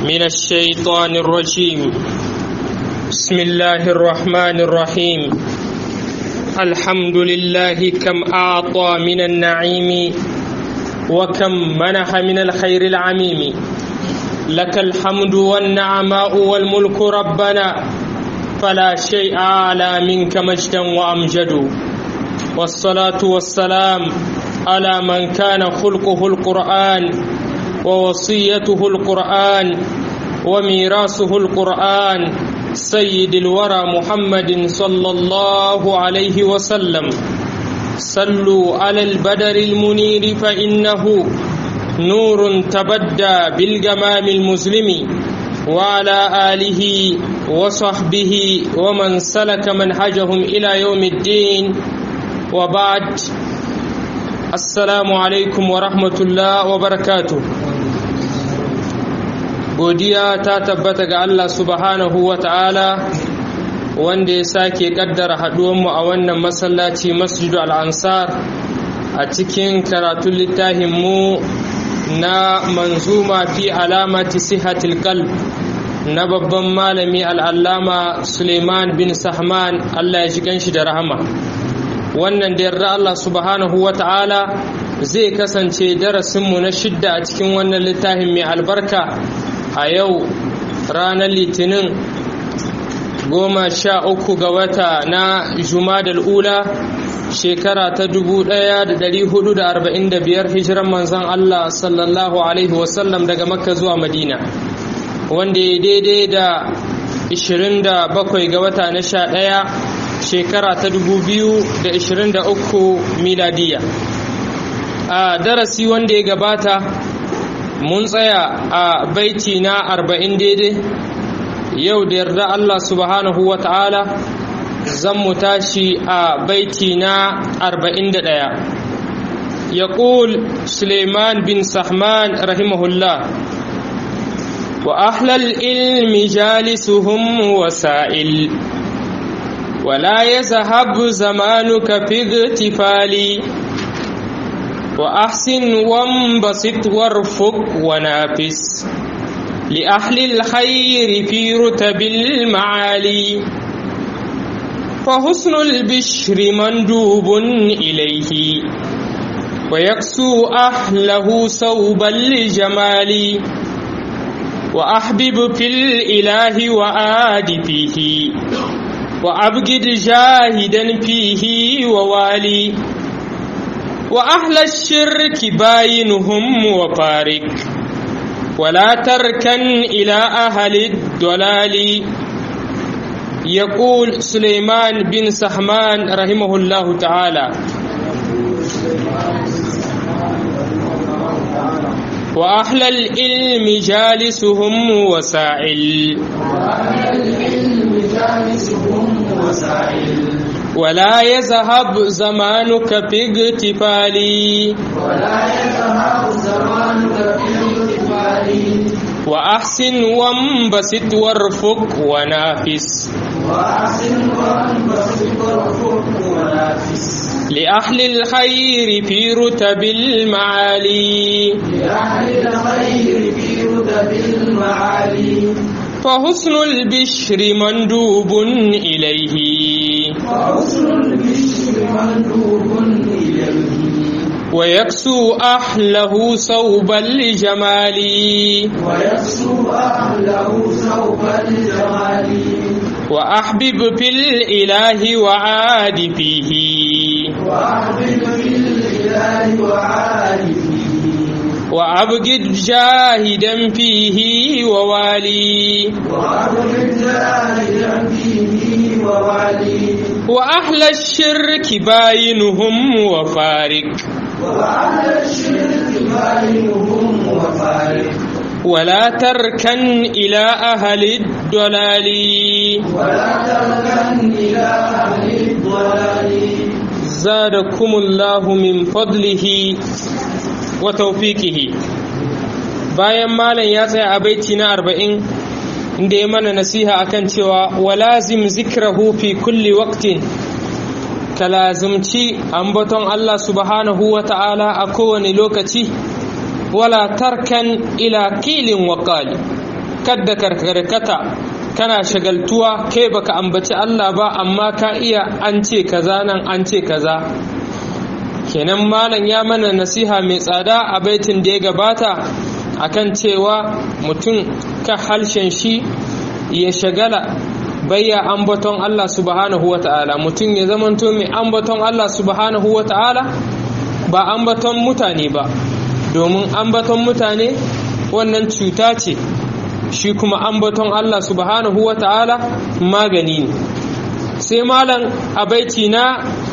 من الشيطان الرجيم بسم الله الرحمن الرحيم الحمد لله كم أعطى من النعيم وكم منح من الخير العميم لك الحمد والنعماء والملك ربنا فلا شيء أعلى منك مجدا وأمجد والصلاة والسلام على من كان خلقه القرآن ووصيته القرآن وميراثه القرآن سيد الورى محمد صلى الله عليه وسلم صلوا على البدر المنير فإنه نور تبدى بالجمام المسلم وعلى آله وصحبه ومن سلك منهجهم إلى يوم الدين وبعد assalamu alaikum wa rahmatullah wa barakatu godiya ta tabbata ga Allah subhanahu wa ta'ala wanda ya sake kaddara haduwanmu a wannan masallaci masjidu al'ansar a cikin karatun littafinmu na manzuma fi alamati sihatil qalb na babban malami al'allama suleiman bin sahman Allah ya shi ganshi da rahama wannan da yarda Allah subhanahu wa ta'ala zai kasance darasinmu na shidda a cikin wannan littafin mai albarka a yau ranar litinin goma sha uku ga wata na jumadal ula shekara ta dubu ɗaya da ɗari hudu da arba'in da biyar hijiran manzan Allah sallallahu alaihi wasallam daga makka zuwa madina wanda ya daidai da 27 ga wata na sha ɗaya shekara ta 2023 miladiya a darasi wanda ya gabata mun tsaya a baiti na 40 daidai yau da yarda Allah subhanahu wa ta'ala zan mu tashi a baiti na 41 يقول سليمان بن سحمان رحمه الله وأهل العلم جالسهم وسائل ولا يذهب زمانك في اغتفالي وأحسن وانبسط وارفق ونافس لأهل الخير في رتب المعالي فحسن البشر مندوب إليه ويكسو أهله صوبا لجمالي وأحبب في الإله وآد فيه وأبجد جاهدا فيه ووالي وأهل الشرك باينهم وفارق ولا تركن إلى أهل الضلال يقول سليمان بن سحمان رحمه الله تعالى وأهل العلم جالسهم وسائل وأهل العلم جالسهم وسائل ولا يذهب زمانك في اغتفالي ولا يذهب زمانك في اغتفالي وأحسن وانبسط وارفق ونافس وأحسن وانبسط وارفق ونافس لأهل الخير في رتب المعالي لأهل الخير في رتب المعالي فحسن البشر مندوب إليه وحسن البشر مندوب إليه ويكسو أهله صوبا لجمالي ويكسو أهله سوف الجمال وأحبب في الإله وعاد فيه وأحبب في الإله وعارفه وأبجد جاهدا فيه ووالي وأبرد جاهدا فيه ووالي وأهل الشرك باينهم وفارق وأهل الشرك باينهم وفارق ولا تركن إلى أهل الضلال ولا تركن إلى أهل الضلال زادكم الله من فضله وتوفيقه bayan malam ya tsaya a baiti na arba'in inda ya mana nasiha akan cewa walazim zikrahu fi kulli waqtin ka lazimci ambaton Allah subhanahu wa ta'ala a kowane lokaci wala tarkan ila kilin waƙali kadda karkarkata kana shagaltuwa kai baka ambaci Allah ba amma ka iya an ce kaza nan an ce kaza kenan malam ya mana nasiha mai tsada a baitin da ya gabata akan cewa mutum ka halshen shi ya shagala bayya ambaton Allah subhanahu wa ta'ala mutum ya zamanto mai ambaton Allah subhanahu wa ta'ala ba ambaton mutane ba domin ambaton mutane wannan cuta ce shi kuma ambaton Allah subhanahu wa ta'ala magani ne sai malam a baiti na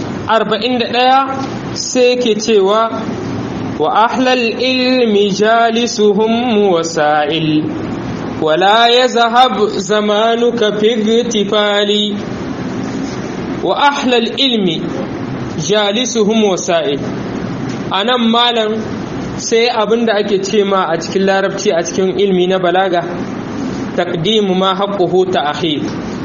41 sai ke cewa wa ahlal ilmi jalisuhum wasa'il ولا يذهب زمانك في اغتفال وأحلى العلم جالسهم وسائل أنا مالا sai abin da ake ce ma a cikin larabci a cikin ilmi na balaga taqdimu ma haqquhu ta'khir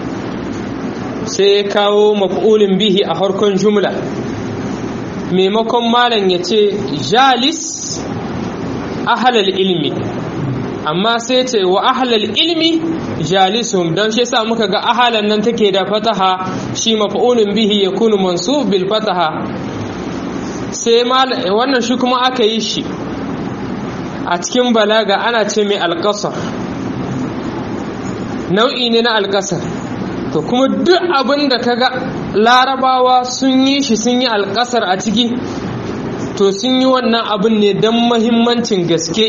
sai kawo maf'ulin bihi a harkon jumla maimakon malam ya ce jalis ahlal ilmi amma sai ce wa ahlal ilmi jalisuhum don shi yasa muka ga ahalan nan take da fataha shi maf'ulun bihi yakunu mansub bil fataha sai wannan shi kuma aka yi shi a cikin balaga ana ce mai alƙasar nau'i ne na alƙasar to kuma duk abin da kaga larabawa sun yi shi sun yi alƙasar a ciki to sun yi wannan abin ne don mahimmancin gaske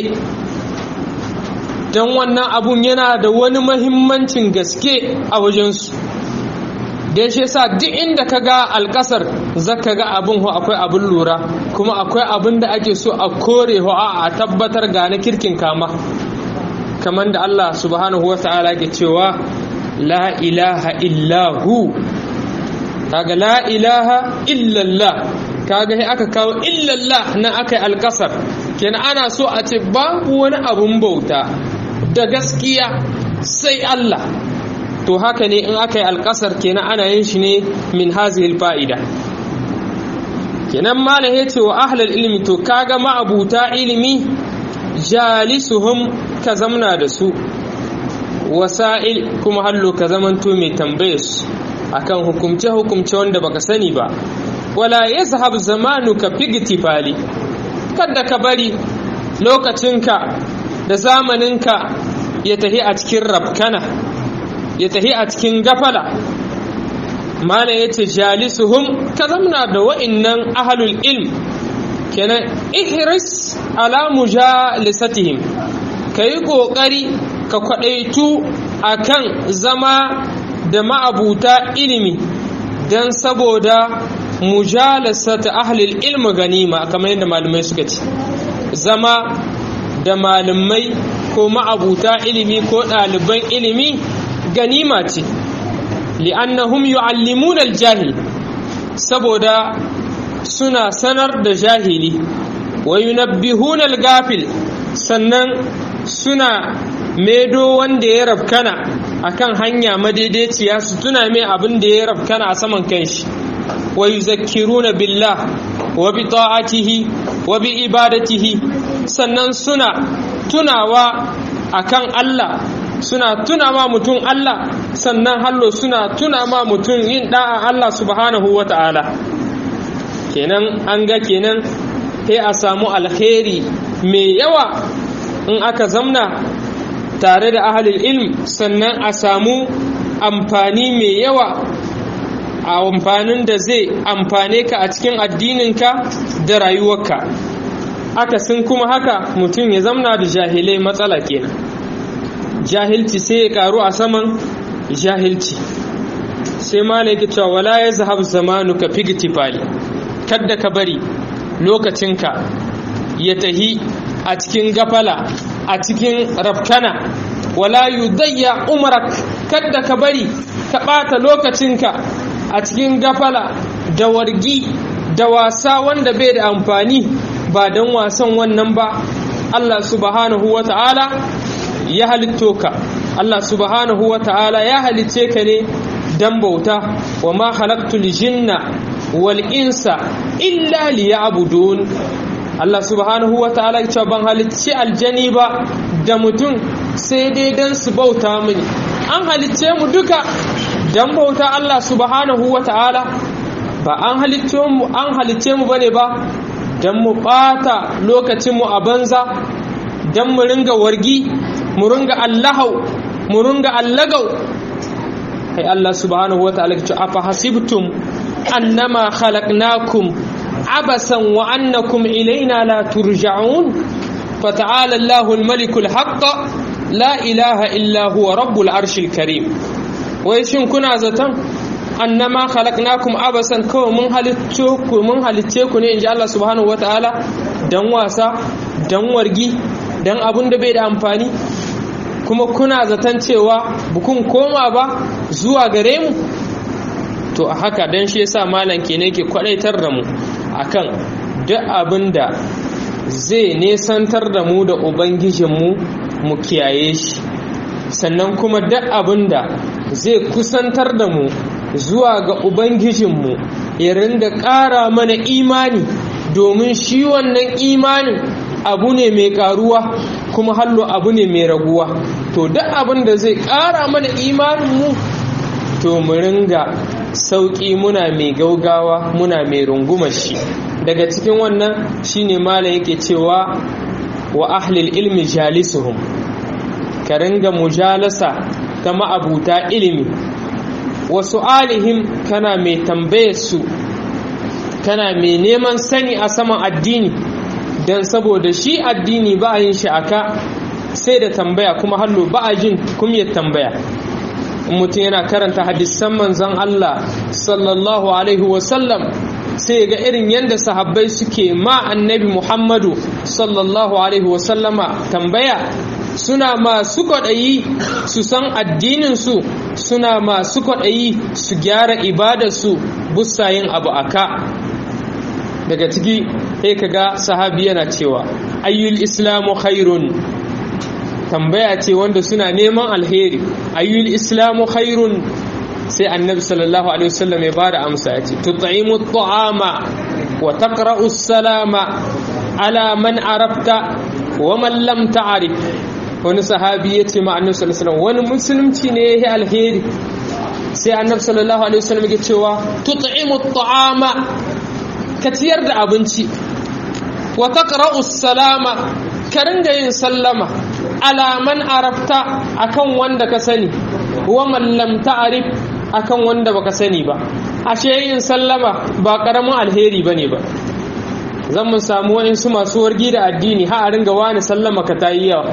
don wannan abun yana da wani mahimmancin gaske a wajensu don shi yasa duk inda ka ga alkasar zaka ga abin ho akwai abin lura kuma akwai abin da ake so a kore ho a tabbatar ga na kirkin kama kamar da Allah subhanahu wa ta'ala ke cewa la ilaha illahu kaga la ilaha illallah kaga sai aka kawo illallah na aka yi alkasar kenan ana so a ce babu wani abun bauta da gaskiya sai Allah to haka ne in aka yi alƙasar kenan ana yin shi ne min hazihil fa'ida kenan malam ya ce wa ahlal ilmi to kaga ma'abuta ilimi jalisuhum ka zamna da su wasa'il kuma hallo ka zamanto mai tambaye su akan hukumce hukumce wanda baka sani ba wala yazhab zamanuka figtifali kada ka bari lokacinka da zamaninka ya tahi a cikin rabkana ya tahi a cikin gafala mana ya ce jalisuhum ka zamna da wa'innan ahalul ilm kenan ihris ala mujalisatihim ka yi ƙoƙari ka kwaɗaitu a kan zama da ma'abuta ilimi don saboda mujalasata ahlul ilmi ganima kamar yadda malamai suka ce zama da malamai ko ma'abuta ilimi ko ɗaliban ilimi ganima ce li'annahum yu'allimuna al-jahil saboda suna sanar da jahili wa yunabbihuna al-gafil sannan suna medo wanda ya rafkana akan hanya madaidaiciya su tuna mai abin da ya rafkana a saman kanshi wa yuzakkiruna billah wa bi ta'atihi wa bi ibadatihi sannan suna tunawa akan Allah suna tuna ma mutum Allah sannan hallo suna tuna ma mutum yin da'a Allah subhanahu wa ta'ala kenan an ga kenan sai a samu alkhairi mai yawa in aka zamna tare da ahalil ilm sannan a samu amfani mai yawa a amfanin da zai amfane ka a cikin addininka da rayuwarka akasin kuma haka mutum ya zamna da jahilai matsala kenan jahilci sai ya karu a saman jahilci sai malaki cewa wala ya zahab zamanu ka figtifali kadda ka bari lokacinka ya tahi a cikin gafala a cikin rafkana wala yudayya umarak kadda ka bari ka ɓata lokacinka a cikin gafala da wargi da wasa wanda bai da amfani ba don wasan wannan ba Allah subhanahu wa ta'ala ya halitto ka Allah subhanahu wa ta'ala ya halitce ka ne dan bauta wa ma halaktul jinna wal insa illa liya'budun Allah subhanahu wa ta'ala ya ban halicci aljani ba da mutum sai dai dan su bauta mini an halicce mu duka dan bauta Allah subhanahu wata'ala ba an halicce mu an halicce mu bane ba dan mu bata lokacin mu a banza dan mu ringa wargi mu ringa allahau mu ringa allagau kai Allah subhanahu wata'ala ya ce afa hasibtum annama khalaqnakum عبثا وأنكم إلينا لا ترجعون فتعالى الله الملك الحق لا إله إلا هو رب العرش الكريم ويشن كنا زتن أنما خلقناكم عبثا كو من هلتوكو من هلتوكو إن جاء الله سبحانه وتعالى دن واسا دن ورقي دن أبن دبيد أمفاني kuma kuna zaton cewa bukun koma ba zuwa gare mu to a haka dan shi yasa malam kenan ke kwadaitar da mu akan duk abin da zai nesantar da mu da ubangijinmu mu kiyaye shi sannan kuma duk abin da zai kusantar da mu zuwa ga ubangijinmu ya ringa ƙara mana imani domin shi wannan imanin abu ne mai ƙaruwa kuma hallo abu ne mai raguwa to duk abin da zai ƙara mana imaninmu to mu ringa sauƙi muna mai gaugawa muna mai rungumar shi daga cikin wannan shine malam yake cewa wa ahlil ilmi jalisuhum ka ringa mujalasa ta ma'abuta ilimi wa su'alihim kana mai tambayar su kana mai neman sani a saman addini don saboda shi addini ba a yin shi aka sai da tambaya kuma hallo ba a jin kumyar tambaya mutum yana karanta hadisan manzon Allah sallallahu alaihi wasallam sai ga irin yadda sahabbai suke ma annabi Muhammadu sallallahu alaihi wasallama tambaya suna masu kwaɗayi su san addininsu suna masu kwaɗayi su gyara ibadarsu busayin abu aka daga ciki sai kaga sahabi yana cewa ayyul islamu khairun tambaya ce wanda suna neman alheri ayyul islamu khairun sai annabi sallallahu alaihi wasallam ya bada amsa ya ce tut'imu at'ama wa taqra'u salama ala man arafta wa man lam ta'rif wani sahabi ya ce ma annabi sallallahu alaihi wasallam wani musulunci ne yayi alheri sai annabi sallallahu alaihi wasallam ya cewa tut'imu at'ama ka ciyar da abinci wa taqra'u salama ka ringa yin sallama alaman arafta akan wanda ka sani wa man lam ta'rif akan wanda baka sani ba ashe yin sallama ba karamin alheri bane ba zan mun samu waɗansu masu wargi da addini ha a ringa wani sallama ka tayi yawa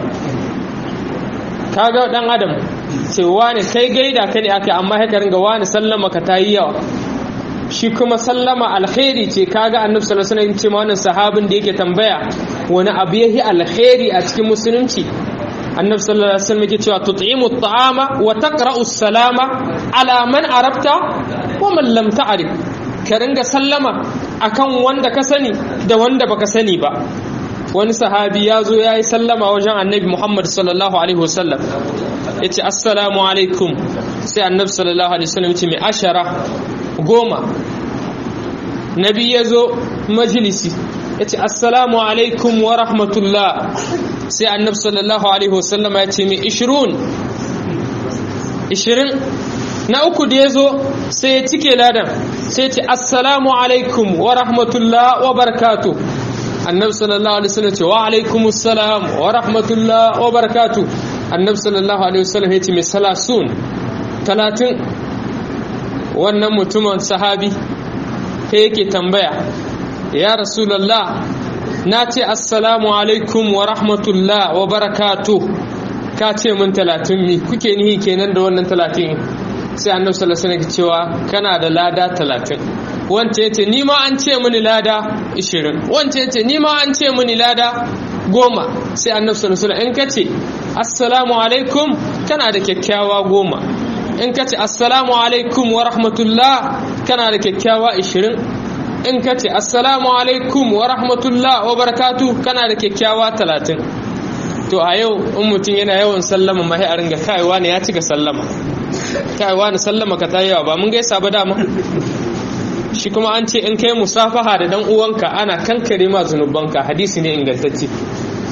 kaga dan adam ce wani kai gaida ka ne aka amma haka ringa wani sallama ka tayi yawa shi kuma sallama alkhairi ce kaga annabi sallallahu alaihi wasallam ce wannan sahabin da yake tambaya wani abu yahi alkhairi a cikin musulunci annabi sallallahu alaihi wasallam yake cewa tut'imu at'ama wa taqra'u salama ala man arabta wa man lam ta'rif ka ringa sallama akan wanda ka sani da wanda baka sani ba wani sahabi ya zo ya yi sallama wajen annabi muhammad sallallahu alaihi wasallam ya ce assalamu alaikum sai annabi sallallahu alaihi wasallam ce mai ashara goma nabi ya zo majalisi ya ce assalamu alaikum wa rahmatullah sai annabi sallallahu alaihi wasallam ya ce mai ishirun ishirin na uku da ya zo sai ya cike ladan sai ce assalamu alaikum wa rahmatullah wa barakatu annabi sallallahu alaihi wasallam ce wa alaikum assalam wa rahmatullah wa barakatu annabi sallallahu alaihi wasallam ya ce mai salasun talatin wannan mutumin sahabi ta yake tambaya ya rasulallah na ce assalamu alaikum wa rahmatullah wa barakatu ka ce min talatin mi kuke nihi kenan da wannan talatin sai annabi sallallahu alaihi wasallam cewa kana da lada talatin wance yace ni ma an ce mini lada 20 wance yace ni ma an ce mini lada goma sai annabi sallallahu alaihi wasallam in kace assalamu alaikum kana da kyakkyawa goma in kace assalamu alaikum wa rahmatullah kana da kyakkyawa 20 in kace assalamu alaikum wa rahmatullah wa barakatuh kana da kyakkyawa 30 to a yau in mutum yana yawan sallama mahi a ringa kaiwa ne ya cika sallama kaiwa ne sallama ka ta yawa ba mun gaisa ba dama shi kuma an ce in kai musafaha da dan uwanka ana kankare ma zunubanka hadisi ne ingantacce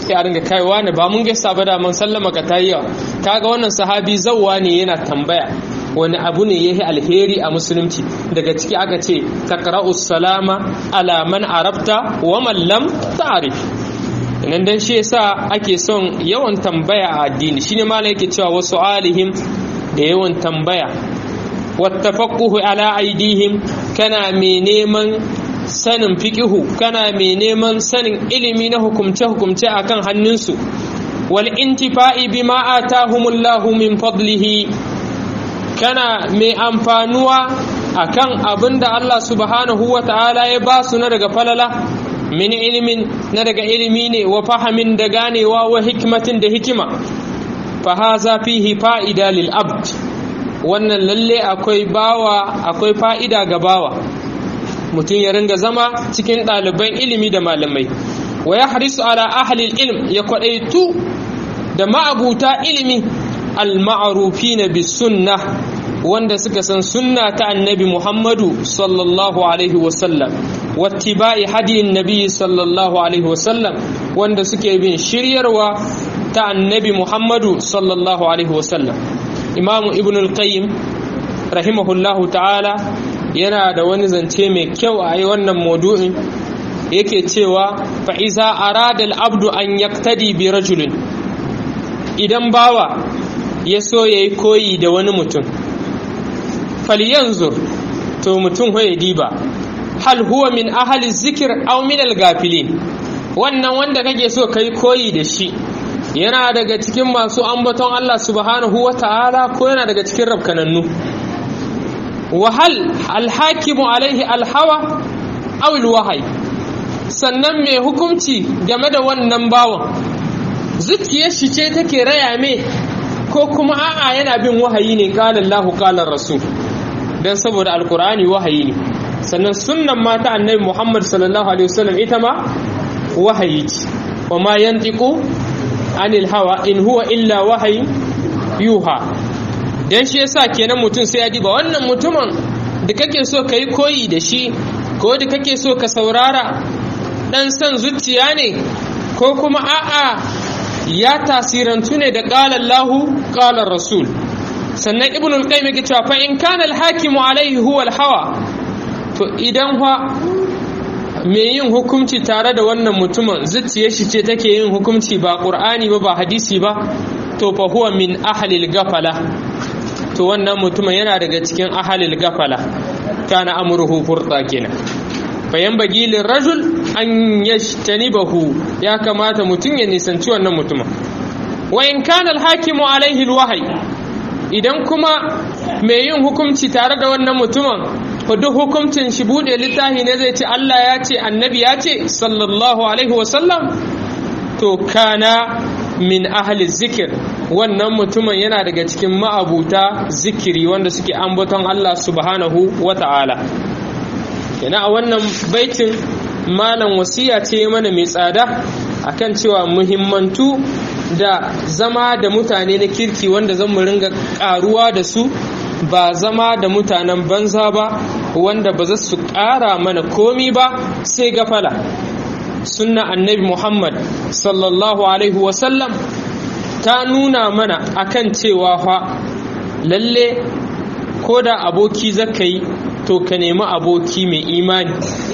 sai a ringa kaiwa ne ba mun gaisa ba da mun sallama ka tayi yawa kaga wannan sahabi zawwa ne yana tambaya wani abu ne yahi alheri a musulunci daga ciki aka ce taqra'u salama ala man arabta wa man lam ta'rif nan dan shi yasa ake son yawan tambaya a addini shine malai yake cewa wasu alihim da yawan tambaya wattafaqquhu ala aidihim kana mai neman sanin fiqihu kana mai neman sanin ilimi na hukumce hukumce akan hannunsu wal intifa'i bima atahumullahu min fadlihi kana mai amfanuwa akan abinda Allah subhanahu wa ta'ala ya ba su na daga falala min ilimin na daga ilimi ne wa fahamin da ganewa wa hikmatin da hikima fa haza fihi fa'ida lil abd wannan lalle akwai bawa akwai fa'ida ga bawa mutum ya ringa zama cikin ɗaliban ilimi da malamai wa ya harisu ala ahalil ilm ya kwaɗaitu da ma'abuta ilimi al-ma'arufi na bi sunna wanda suka san sunna ta annabi muhammadu sallallahu alaihi wasallam wattiba'i hadiyin nabi sallallahu alaihi wasallam wanda suke bin shiryarwa ta annabi muhammadu sallallahu alaihi wasallam imamu ibn al-qayyim rahimahullahu ta'ala yana da wani zance mai kyau a yi wannan maudu'in yake cewa fa'iza arada al-abdu an yaktadi bi rajulin idan bawa ya so ya yi koyi da wani mutum falyanzur to mutum ya diba hal huwa min ahali zikir aw min al-gafilin wannan wanda kake so kai koyi da shi yana daga cikin masu ambaton Allah subhanahu wa ta'ala ko yana daga cikin rabkanannu wahal alhakimu alaihi alhawa aw alwahyi sannan mai hukunci game da wannan bawan zuciyar shi ce take raya me ko kuma a'a yana bin wahayi ne qala Allahu qala rasul dan saboda alqur'ani wahayi ne sannan sunnan mata annabi Muhammad sallallahu alaihi wasallam ita ma wahayi ce wa ma yantiqu anil hawa in huwa illa wahayi yuha dan shi yasa kenan mutum sai ya diba wannan mutumin da kake so ka yi koyi da shi ko da kake so ka saurara dan san zuciya ne ko kuma a'a ya tasirantu ne da qala Allahu qala Rasul sannan ibn al-qayyim yake cewa fa in kana al-hakimu alaihi huwa al-hawa to idan fa me yin hukunci tare da wannan mutumin zuciyar shi ce take yin hukunci ba qur'ani ba ba hadisi ba to fa huwa min ahli al-gafala to wannan mutumin yana daga cikin ahalil gafala kana amruhu furta kenan bayan bagilin rajul an yashtanibahu ya kamata mutum ya nisanci wannan mutumin wa in kana alhakimu alaihi alwahyi idan kuma mai yin hukunci tare da wannan mutumin ko duk hukuncin shi bude littafi ne zai ce Allah ya ce annabi ya ce sallallahu alaihi wasallam to kana min ahli zikir wannan mutumin yana daga cikin ma'abuta zikiri wanda suke ambaton Allah subhanahu wa ta'ala yana a wannan baitin malam wasiya ce mana mai tsada akan cewa muhimmantu da zama da mutane na kirki wanda zan mu ringa karuwa da su ba zama da mutanen banza ba wanda ba za su ƙara mana komi ba sai gafala sunna annabi muhammad sallallahu alaihi wasallam ta nuna mana akan cewa fa lalle ko da aboki zaka yi to ka nemi aboki mai imani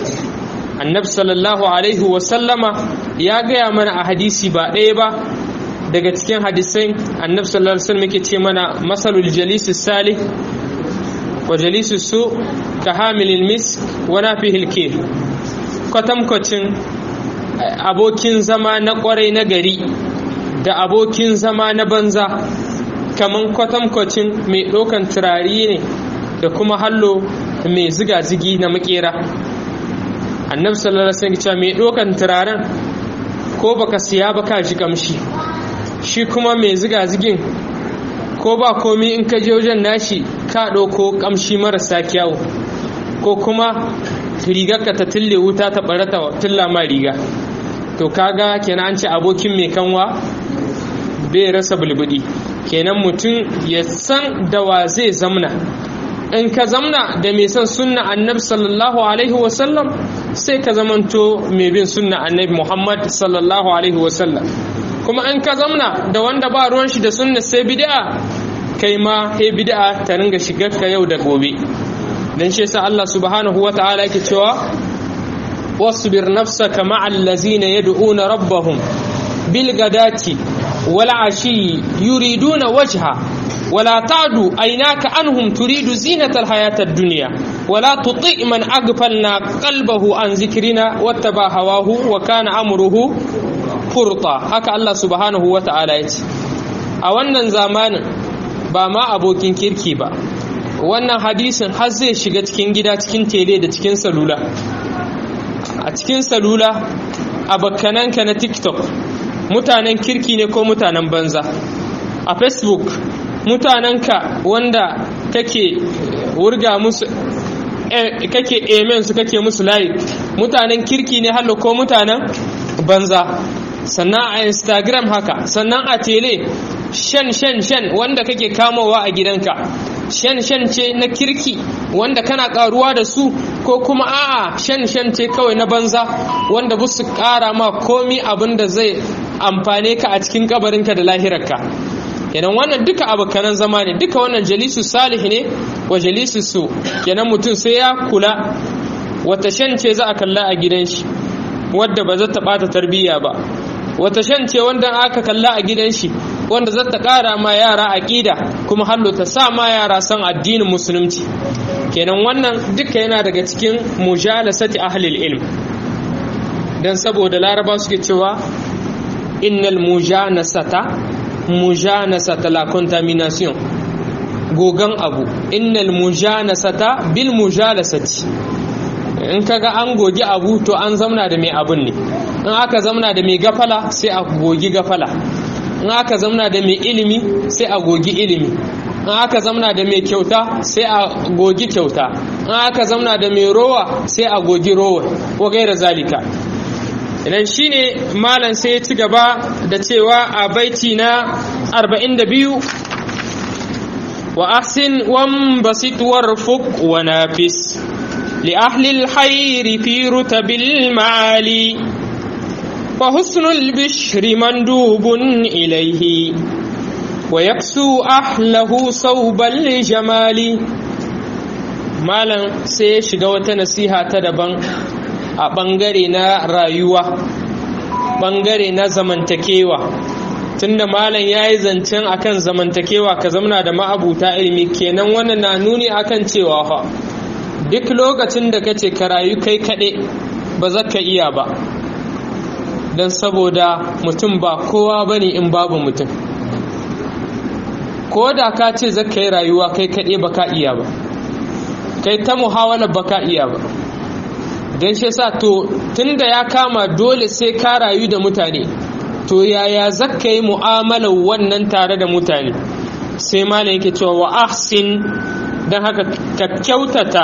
annabi sallallahu alaihi wasallama ya gaya mana a hadisi ba ɗaya ba daga cikin hadisai annabi sallallahu alaihi wasallam yake ce mana masalul jalisi salih wa jalisi su ka hamilil misk wa nafihil kir kwatankwacin abokin zama na kwarai na gari da abokin zama na banza kaman kwatankwacin mai ɗaukan turari ne da kuma hallo mai ziga-zigi na makera annabi sallallahu alaihi wasallam mai ɗaukan turaren ko baka siya ba ka ji kamshi shi kuma mai ziga-zigin ko ba komi in ka je wajen nashi ka ɗauko kamshi marasa kyawu ko kuma rigarka ta tille wuta ta ɓarata tilla ma riga to kaga kenan an ce abokin mai kanwa bai rasa bulbudi kenan mutum ya san da wa zai zamna in ka zamna da mai son sunna annabi sallallahu alaihi wasallam sai ka zamanto mai bin sunna annabi Muhammad sallallahu alaihi wasallam kuma in ka zamna da wanda ba ruwan shi da sunna sai bid'a kai ma he bid'a ta ringa shigar ka yau da gobe dan shi yasa Allah subhanahu wataala yake cewa wasbir nafsaka ma'al ladzina yad'una rabbahum bil gadati wal ashi yuriduna wajha ولا تعد عيناك عنهم تريد زينة الحياة الدنيا ولا تطيع من أغفلنا قلبه عن ذكرنا واتبع هواه وكان أمره فرطا هكا الله سبحانه وتعالى يتي a wannan zamanin ba ma abokin kirki ba wannan hadisin har zai shiga cikin gida cikin tele da cikin salula a cikin salula a bakkananka na tiktok mutanen kirki ne ko mutanen banza a facebook mutanenka wanda kake wurga musu kake amen su kake musu layi mutanen kirki ne hallo ko mutanen banza sannan a instagram haka sannan a tele shan shan shan wanda kake kamowa a gidanka shan shan ce na kirki wanda kana karuwa da su ko kuma a'a shan shan ce kawai na banza wanda busu kara ma komi abin da zai amfane ka a cikin kabarinka da lahirarka kenan wannan duka abokanan zama ne duka wannan jalisu salih ne wa jalisu su kenan mutum sai ya kula wata shan ce za a kalla a gidan shi wadda ba za ta bata tarbiyya ba wata shan ce wanda aka kalla a gidan shi wanda za ta kara ma yara aqida kuma hallo ta sa ma yara san addinin musulunci kenan wannan duka yana daga cikin mujalasati ahlil ilm dan saboda laraba suke cewa innal mujanasata mujanasata la contamination gogan abu innal mujanasata bil mujalasati in kaga an gogi abu to an zamna da mai abun ne in aka zamna da mai gafala sai a gogi gafala in aka zamna da mai ilimi sai a gogi ilimi in aka zamna da mai kyauta sai a gogi kyauta in aka zamna da mai rowa sai a gogi rowa ko gaira zalika idan shine malam sai ya ci gaba da cewa a baiti na 42 wa ahsin wan basit warfuq wa nafis li ahli alkhair fi rutabil maali fa husnul bishri mandubun ilayhi wa yaksu ahlahu sawbal jamali malam sai ya shiga wata nasiha ta daban a ɓangare na rayuwa ɓangare na zamantakewa tunda malam ya yi zancen akan zamantakewa ka zamana da ma'abuta ilimi kenan wannan na nuni akan cewa fa duk lokacin da kace ka rayu kai kaɗai ba za ka iya ba don saboda mutum ba kowa ba ne in babu mutum ko da ka ce za ka yi rayuwa kai kaɗai ba ka iya ba kai ta muhawalar ba ka iya ba don shi sa to tunda ya kama dole sai ka rayu da mutane to yaya zaka yi mu'amalar wannan tare da mutane sai malam yake cewa wa ahsin don haka ka kyautata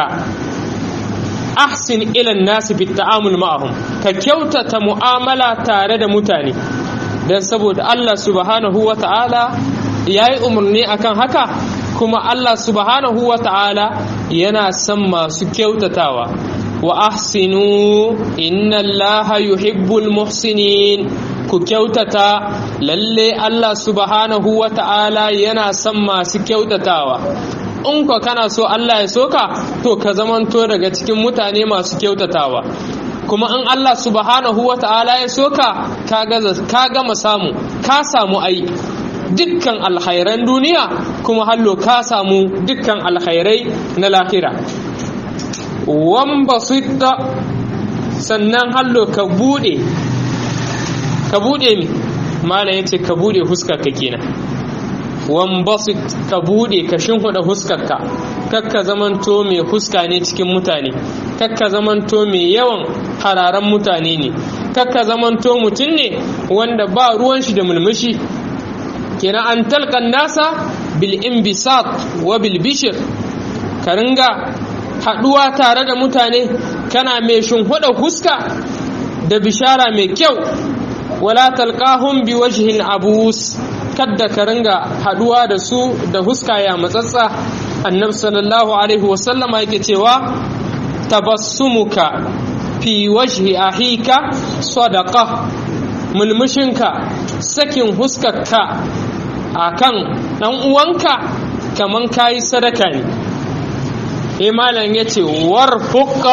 ahsin ilan nasu fi ta'amul ma'ahum ka kyautata mu'amala tare da mutane don saboda Allah subhanahu wa ta'ala ya yi umarni akan haka kuma Allah subhanahu wa ta'ala yana son masu kyautatawa wa ahsinu inna allaha yuhibbul muhsinin ku kyautata lalle Allah subhanahu wa ta'ala yana son masu kyautatawa in ka kana so Allah ya soka to ka zamanto daga cikin mutane masu kyautatawa kuma in Allah subhanahu wa ta'ala ya soka ka gama samu ka samu ai dukkan alkhairan duniya kuma hallo ka samu dukkan alkhairai na lahira wan basitta sannan hallo ka bude ka bude mi malam yace ka bude huskar ka kenan wan basit ka bude ka shinhuda huskar ka kakka zamanto mai huska ne cikin mutane kakka zamanto mai yawan hararan mutane ne kakka zamanto mutum ne wanda ba ruwan shi da mulmushi kenan an talqan nasa bil inbisat wa bil bishr ka ringa haɗuwa tare da mutane kana mai shimfiɗa huska da bishara mai kyau wala talqahum bi wajhin abus kadda ka ringa haɗuwa da su da huska ya matsatsa annabi sallallahu alaihi wasallama yake cewa tabassumuka fi wajhi ahika sadaqa mulmushinka sakin huskarka akan dan uwanka kaman kayi sadaka ne sai malam yace warfuq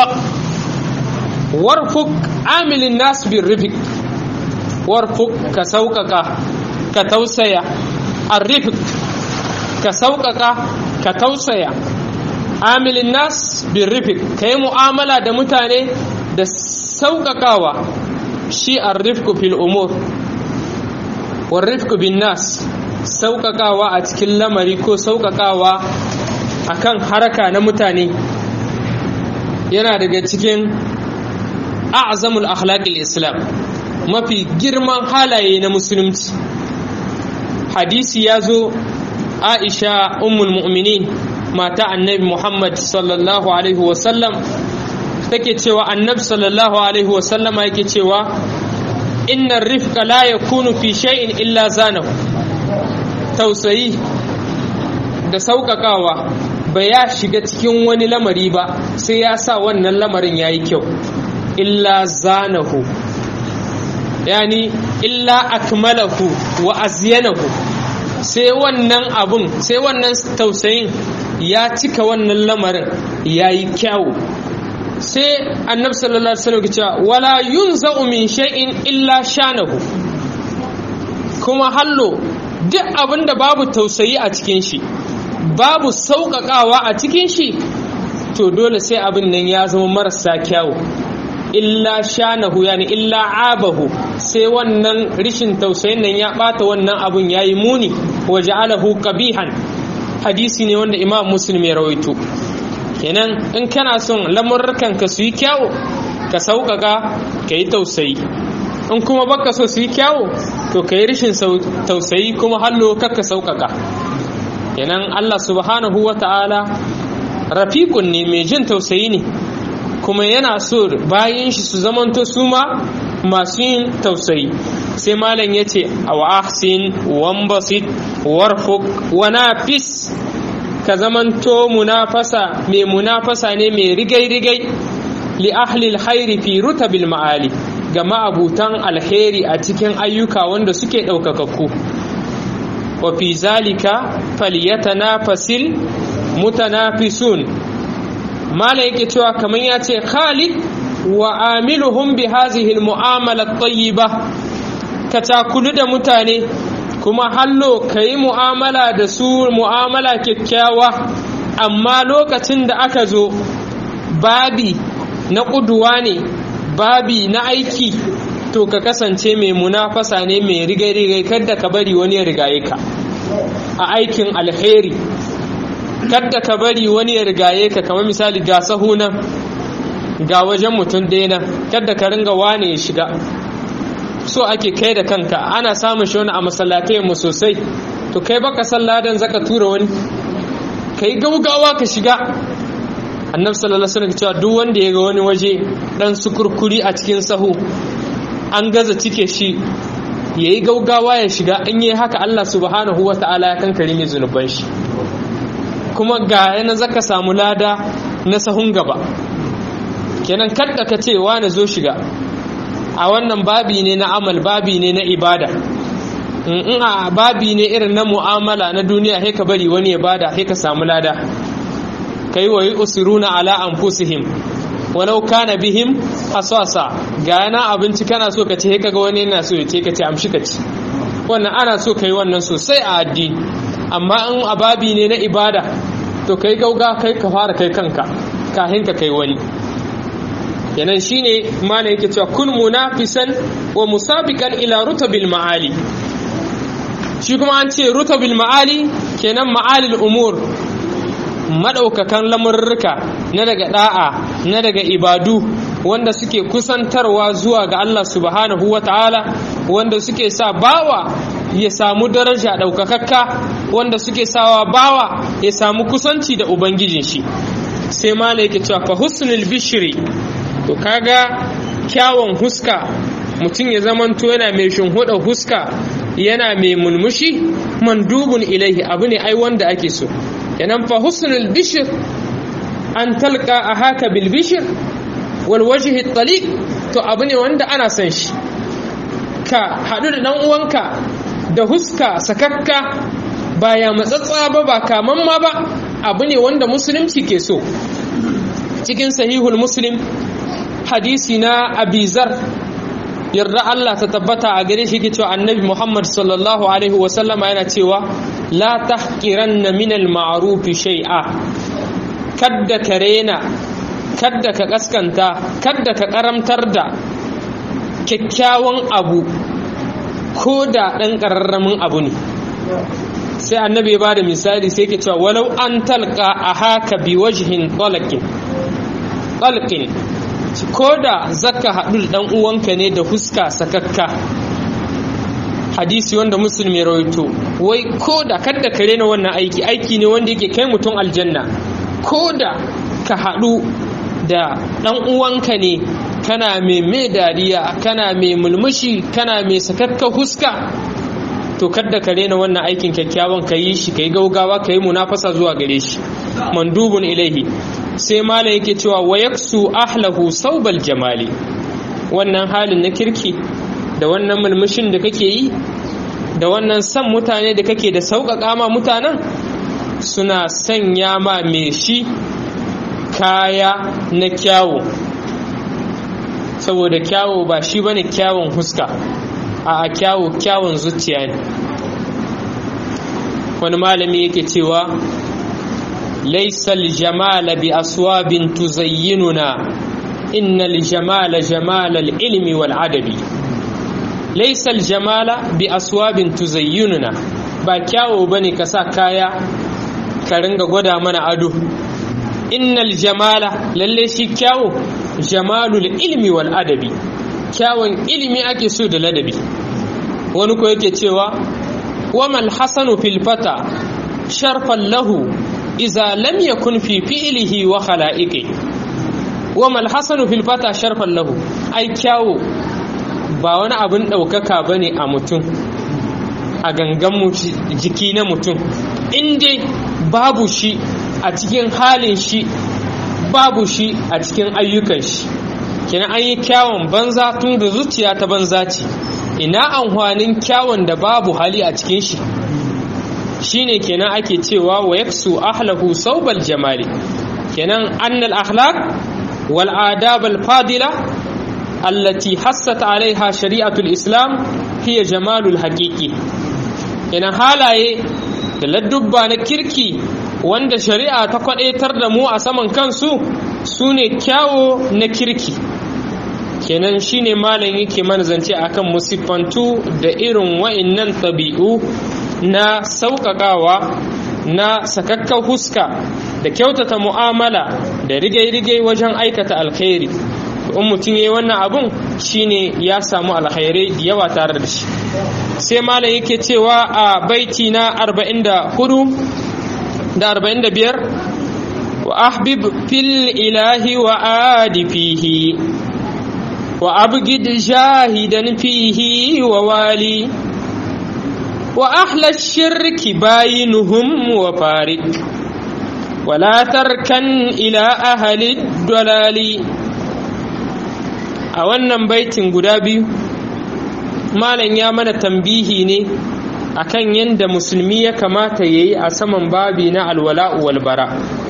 warfuq amilin nas bir rifq warfuq ka sauƙaƙa ka tausaya arrifq ka sauƙaƙa ka tausaya amilin nas bin rifik ka yi mu'amala da mutane da sauƙaƙawa shi arrifku fil umur warrifku bin nas sauƙaƙawa a cikin lamari ko sauƙaƙawa a kan haraka na mutane yana daga cikin a'zamul akhlaqil islam mafi girman halaye na musulunci hadisi ya zo aisha ummul mu'minin mata annabi muhammad sallallahu alaihi wasallam take cewa annabi sallallahu alaihi wasallam yake cewa inna rifqa la yakunu fi shay'in illa zanahu tausayi da sauƙaƙawa ba ya shiga cikin wani lamari ba sai ya sa wannan lamarin ya yi kyau illa zanahu yani illa akmalahu wa azyanahu sai wannan abun sai wannan tausayin ya cika wannan lamarin ya yi kyawu sai annabi sallallahu alaihi wasallam cewa wala yunza'u min shay'in illa shanahu kuma hallo duk abin da babu tausayi a cikin shi babu sauƙaƙawa a cikin shi to dole sai abin nan ya zama marasa kyawu illa shanahu yani illa abahu sai wannan rishin tausayin nan ya bata wannan abun yayi muni wa ja'alahu qabihan hadisi ne wanda imam muslim ya rawaito kenan in kana son lamurrukan ka su yi kyawu ka sauƙaƙa ka yi tausayi in kuma baka so su yi kyawu to ka yi rishin tausayi kuma hallo kakka sauƙaƙa kenan allah subhanahu wa ta'ala rafiqun ne mai jin tausayi ne kuma yana so bayan shi su zamanto su ma masu yin tausayi sai malam ya ce a wa ahsin wambasit warfuk wa nafis ka zamanto munafasa mai munafasa ne mai rigai-rigai li ahlil hairi fi rutabil ma'ali ga ma'abutan alheri a cikin ayyuka wanda suke ɗaukakakku wa fi zalika falyatanafasil mutanafisun malam yake cewa kamar ya ce khalid wa amiluhum bi hazihi almu'amala at-tayyiba ka takulu da mutane kuma hallo kai mu'amala da su mu'amala kyakkyawa amma lokacin da aka zo babi na kuduwa ne babi na aiki to ka kasance mai munafasa ne mai rigai-rigai kadda ka bari wani ya rigaye ka a aikin alheri kadda ka bari wani ya rigaye ka kamar misali ga sahuna ga wajen mutum ɗaya kadda ka ringa wane ya shiga so ake kai da kanka ana samun shi wani a masallatai mu sosai to kai baka salladan zaka tura wani kai gaugawa ka shiga annabi sallallahu alaihi wasallam cewa duk wanda ya ga wani waje dan sukurkuri a cikin sahu an gaza cike shi yayi gaugawa ya shiga in yi haka Allah subhanahu wataala ya kankare mai zunuban shi kuma ga yana zaka samu lada na sahun gaba kenan kadda ka ce wani zo shiga a wannan babi ne na amal babi ne na ibada in a babi ne irin na mu'amala na duniya sai ka bari wani ya bada sai ka samu lada kai wa yusiruna ala anfusihim walau kana bihim hasasa ga yana abinci kana so ka ce sai kaga wani yana so ya ce ka ce amshi ka ci wannan ana so kai wannan sosai a addini amma in a babi ne na ibada to kai gauga kai ka fara kai kanka kahin ka kai wani yanan shine mana yake cewa kun munafisan wa musabiqan ila rutabil ma'ali shi kuma an ce rutabil ma'ali kenan ma'alil umur madaukakan lamurruka na daga da'a na daga ibadu wanda suke kusantarwa zuwa ga Allah subhanahu wata'ala wanda suke sa bawa ya samu daraja daukakakka wanda suke sawa bawa ya samu kusanci da ubangijin shi sai mala yake cewa fa husnul bishri to kaga kyawun huska mutum ya zamanto yana mai shinhuda huska yana mai mulmushi mandubun ilaihi abu ne ai wanda ake so yanan fa husnul bishir an talqa ahaka bil bishir wal wajhi taliq to abu ne wanda ana son shi ka haɗu da ɗan uwanka da huska sakakka ba ya matsatsa ba ba kaman ma ba abu ne wanda musulunci ke so cikin sahihul muslim hadisi na abizar yarda Allah ta tabbata a gare shi ke cewa annabi Muhammad sallallahu alaihi wasallama yana cewa la tahqiranna min al-ma'ruf shay'a kadda ka rena kadda ka kaskanta kadda ka karamtar da kyakkyawan abu ko da ɗan ƙararramin abu ne sai annabi ba da misali sai ke cewa walau an talka a haka bi wajihin ɗalakin ko da zaka haɗu da ɗan uwanka ne da huska sakakka hadisi wanda musulmi ya rawaito wai ko da kadda ka rena wannan aiki aiki ne wanda yake kai mutum aljanna ko da ka haɗu da ɗan uwanka ne kana mai mai dariya kana mai mulmushi kana mai sakakka huska to kadda ka rena wannan aikin kyakkyawan ka yi shi ka yi gaugawa ka yi munafasa zuwa gare shi mandubun ilaihi sai malam yake cewa wa yaksu ahlahu saubal jamali wannan halin na kirki da wannan mulmushin da kake yi da wannan san mutane da kake da sauƙaƙa ma mutanen suna sanya ma mai shi kaya na kyawu saboda kyawu ba shi bane kyawun huska a kyawu kyawun zuciya ne wani malami yake cewa laisal jamala bi aswabin tuzayyinuna innal jamala jamalal ilmi wal adabi laisal jamala bi aswabin tuzayyinuna ba kyawu bane ka sa kaya ka ringa gwada mana ado innal jamala lalle shi kyawu jamalul ilmi wal adabi kyawun ilimi ake so da ladabi wani ko yake cewa wamal hasanu fil fata sharfan lahu iza lam yakun fi fi'lihi wa khala'iqi wamal hasanu fil fata sharfan lahu ai kyawu ba wani abin ɗaukaka bane a mutum a gangan jiki na mutum in dai babu shi a cikin halin shi babu shi a cikin ayyukan shi kenan an yi kyawun banza tun da zuciya ta banza ce ina amfanin kyawun da babu hali a cikin shi shine kenan ake cewa wa yaksu ahlahu saubal jamali kenan annal akhlaq wal adab al fadila allati hassat alaiha shari'atul islam hiya jamalul haqiqi kenan halaye da ladubba na kirki wanda shari'a ta kwadaitar da mu a saman kansu su ne kyawo na kirki kenan shine malam yake mana zance akan musiffantu da irin wa'innan ɗabi'u na sauƙaƙawa na sakakkan huska da kyautata mu'amala da rigai-rigai wajen aikata alkhairi in mutum ya yi wannan abun shine ya samu alkhairai da yawa tare da shi sai malam yake cewa a baiti na 44 da 45 wa ahbib fil ilahi wa adi fihi wa abgid jahidan fihi wa wali wa ahla shirki bayinuhum wa farik ولا تركن إلى أهل الضلال a wannan baitin guda biyu malam ya mana tambihi ne akan yadda musulmi ya kamata ya yi a saman babi na alwala'u walbara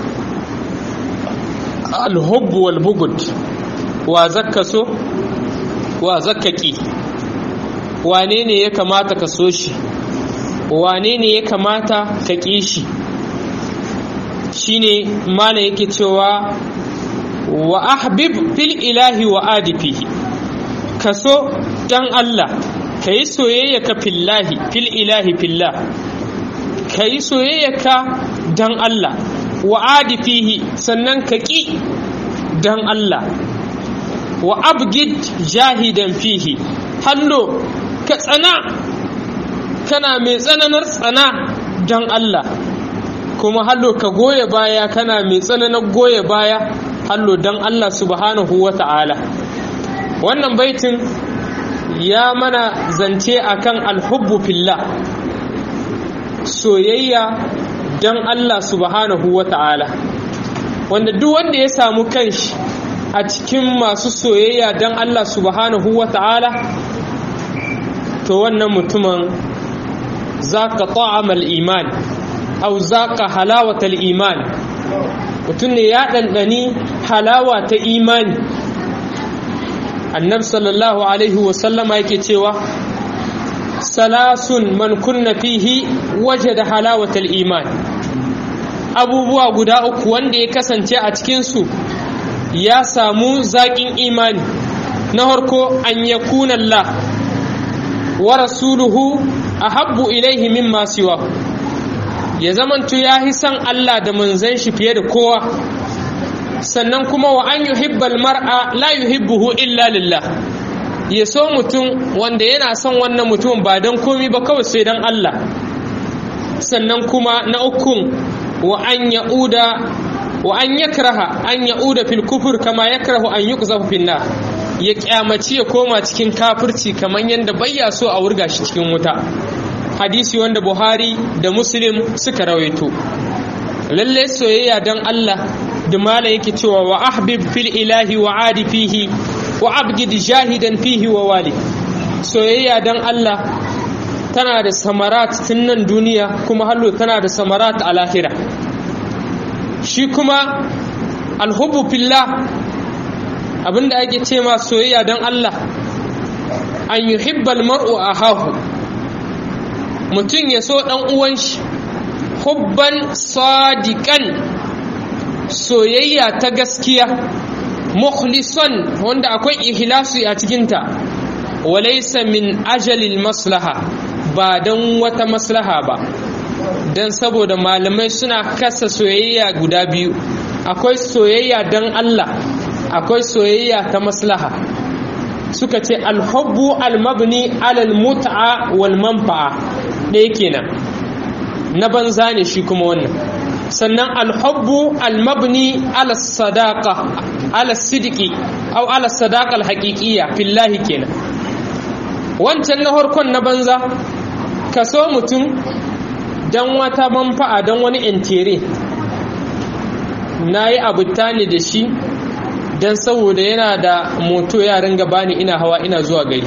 alhubbu walbugud wa zakka so wa zakka ki wane ne ya kamata ka so shi wane ne ya kamata ka ƙi shi shine malam yake cewa wa ahbib fil ilahi wa adifihi ka so dan Allah ka yi soyayya ka fillahi fil ilahi fillah ka yi soyayya ka dan Allah wa adifihi sannan ka ƙi dan Allah wa abgid jahidan fihi hallo ka tsana kana mai tsananar tsana dan Allah kuma hallo ka goya baya kana mai tsananar goya baya hallo don Allah subhanahu wa ta'ala wannan baitin ya mana zance akan alhubbu fillah soyayya don Allah subhanahu wa ta'ala wanda duk wanda ya samu kanshi a cikin masu soyayya don Allah subhanahu wa ta'ala to wannan mutumin za ka ta'amal iman au za ka halawatal iman mutum ne ya ɗanɗani halawa ta imani annab sallallahu alaihi wasallama yake cewa salasun man kunna fihi waje da halawatal iman abubuwa guda uku wanda ya kasance a cikinsu ya samu zaƙin imani na harko an ya Allah wa rasuluhu a habbu ilaihi mimma siwa ya zamantu ya yi san Allah da manzan shi fiye da kowa sannan kuma wa an yuhibbal mar'a la yuhibbuhu illa lillah ya so mutum wanda yana son wannan mutum ba don komi ba kawai sai don Allah sannan kuma na ukun wa an ya'uda wa an yakraha an ya'uda fil kufur kama yakrahu an yuqzafu fin nar ya kyamaci ya koma cikin kafirci kamar yadda bayya so a wurga shi cikin wuta hadisi wanda Buhari da Muslim suka rawaito lalle soyayya don Allah da mala yake cewa wa ahbib fil ilahi wa adi fihi wa abgid jahidan fihi wa wali soyayya don Allah tana da samarat tun nan duniya kuma hallo tana da samarat a lahira shi kuma alhubbu fillah abinda ake ce ma soyayya don Allah an yuhibbal mar'u ahahu mutum ya so ɗan uwan shi hubban sadiqan soyayya ta gaskiya mukhlisan wanda akwai ikhlasi a cikinta walaysa min ajalil maslaha ba don wata maslaha ba don saboda malamai suna kasa soyayya guda biyu akwai soyayya don Allah akwai soyayya ta maslaha suka ce alhubbu almabni alal mut'a wal manfa'a ɗaya kenan na banza ne shi kuma wannan sannan alhubbu almabni ala sadaqa ala sidiki au ala sadaqa alhaqiqiyya fillahi kenan wancan na harkon na banza ka so mutum don wata manfa'a don wani intere na yi abuta ne da shi don saboda yana da moto ya ringa bani ina hawa ina zuwa gari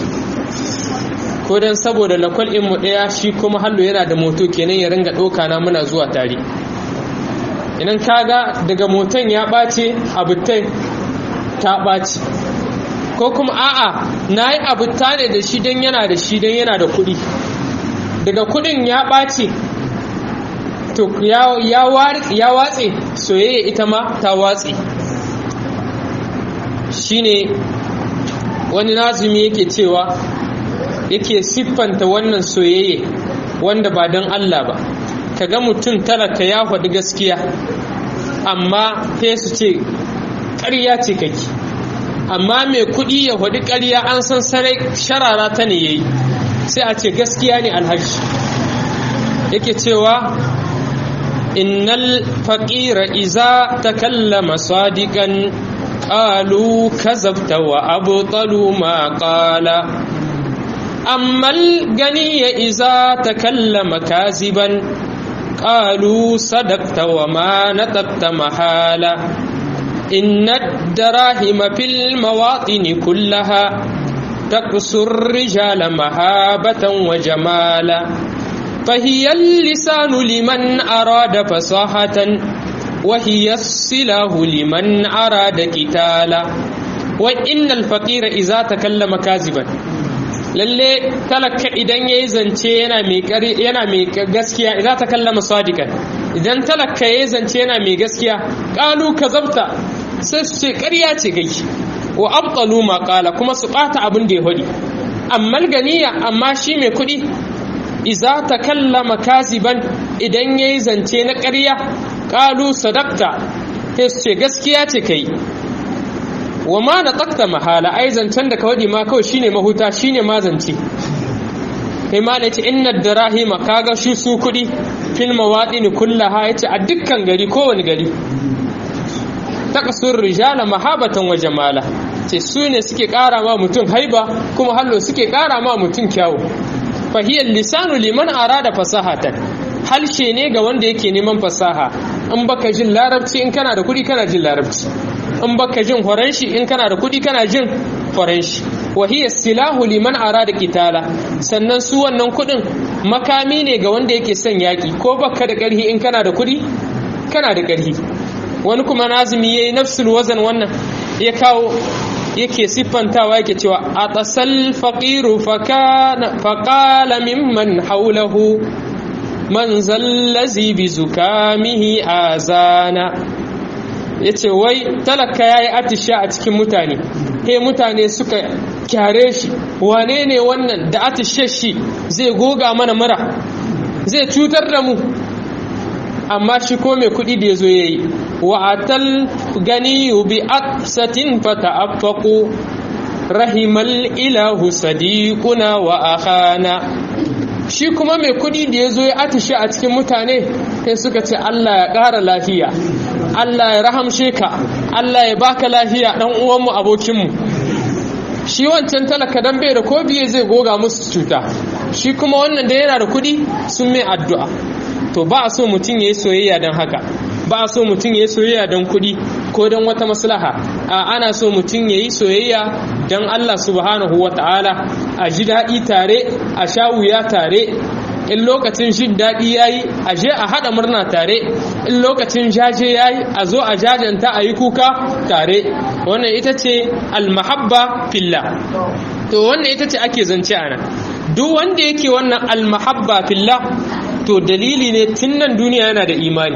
ko don saboda lakwal mu ɗaya shi kuma hallo yana da moto kenan ya ringa ɗauka na muna zuwa tare idan kaga daga moton ya ɓace abutai ta ɓace ko kuma a'a na yi abuta ne da shi don yana da shi don yana da kuɗi daga kuɗin ya ɓace to ya watse soyayya ita ma ta watse shine wani nazumi yake cewa yake siffanta wannan soyayya wanda ba don Allah ba kaga mutum talaka ya faɗi gaskiya amma sai su ce ƙarya ce kake amma mai kuɗi ya faɗi ƙarya an san sarai sharara ta ne yayi sai a ce gaskiya ne alhaji yake cewa innal faqira iza takallama sadiqan qalu kazabta wa abtalu ma qala amma al-ganiya iza takallama kaziban qalu sadaqta wa ma nataqta mahala إن الدراهم في المواطن كلها تقص الرجال مهابة وجمالا فهي اللسان لمن أراد فصاحة وهي السلاح لمن أراد قتالا وإن الفقير إذا تكلم كاذبا lalle talaka idan ya yi zance yana mai gaskiya idan ta kallama sadikan idan talaka ya yi zance yana mai gaskiya ƙalu ka zabta sai su ce ƙarya ce gai wa abtalu ma ƙala kuma su ɓata abin da ya faɗi amma ganiya amma shi mai kuɗi iza ta kallama kaziban idan ya yi zance na ƙarya ƙalu sadakta sai su ce gaskiya ce kai wa ma na tsakta mahala ai zancen da kawai ma kawai shine mahuta shine ma zance kai ma da ce inna darahima kaga shi su kudi fil mawadin kullaha yace a dukkan gari kowane gari taqsur rijala mahabatan wa jamala ce su ne suke kara ma mutum haiba kuma hallo suke kara ma mutum kyawu fahiyar lisanu liman arada fasahatan halshe ne ga wanda yake neman fasaha in baka jin larabci in kana da kudi kana jin larabci in baka jin horon shi in kana da kuɗi kana jin horon shi wa hiya silahu liman arada qitala sannan su wannan kuɗin makami ne ga wanda yake son yaƙi ko baka da ƙarhi in kana da kuɗi kana da ƙarhi wani kuma nazumi yayi nafsul wazan wannan ya kawo yake siffantawa yake cewa a tasal faqiru faqala mimman haulahu man zallazi bi zukamihi azana yace wai talaka yayi atisha a cikin mutane he mutane suka kyare shi wane ne wannan da atishe shi zai goga mana mura zai cutar da mu amma shi ko mai kuɗi da ya zo ya yi wa'atal gani bi aksatin fata affaku rahimal ilahu sadiquna wa akhana shi kuma mai kuɗi da ya zo ya atishe a cikin mutane sai suka ce Allah ya ƙara lafiya Allah ya rahamshe ka Allah ya baka lafiya ɗan uwanmu abokinmu shi wancan talaka dan bai da ko biye zai goga musu cuta shi kuma wannan da yana da kuɗi sun mai addu'a to ba a so mutum ya yi soyayya don haka ba a so mutum ya yi soyayya don kuɗi ko don wata maslaha a ana so mutum ya yi soyayya don Allah subhanahu wa ta'ala a ji daɗi tare a sha wuya tare in lokacin jin daɗi ya yi a je a haɗa murna tare in lokacin jaje ya yi a zo a jajanta a yi kuka tare wannan ita ce almahabba filla to wannan ita ce ake zance a nan duk wanda yake wannan almahabba filla to dalili ne tun nan duniya yana da imani